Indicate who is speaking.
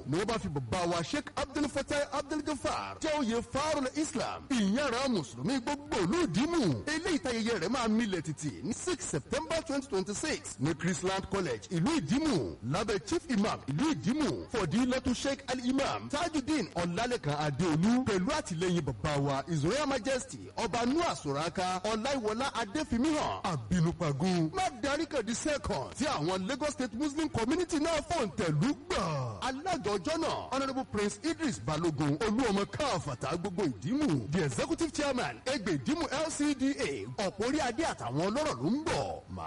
Speaker 1: ni wọ́n bá fi bàbá wa sheikh abdul fatah abdul gafar jẹ́ oyè farul islam ìyára mùsùlùmí gbogbo olùdímù eléyìí tayẹyẹ rẹ̀ máa milẹ̀ títì ní six september twenty twenty six ní chrisland college ìlú ìdímù lábẹ́ chief imam ìlú ìdímù fọdílẹ́tù sheikh al-imam tajudeen ọ̀làlẹ́kan adéolú pẹ̀lú àtìlẹ́yìn bàbá wa his royal majesty ọba noah soraka ọláìwọlá adéfimíhàn àbínúpagun má darí kàdí second tí àwọn lagos state muslim community náà fòǹtẹ̀lú gbà. alága ọjọ́ náà honourable prince idris balogun olúọmọ káfàtà gbogbo ìdímù the executive chairman ẹgbẹ́ ìdímù lcda ọ̀pọ̀ orí adé àtàwọn ọlọ́rọ̀ ló ń bọ̀.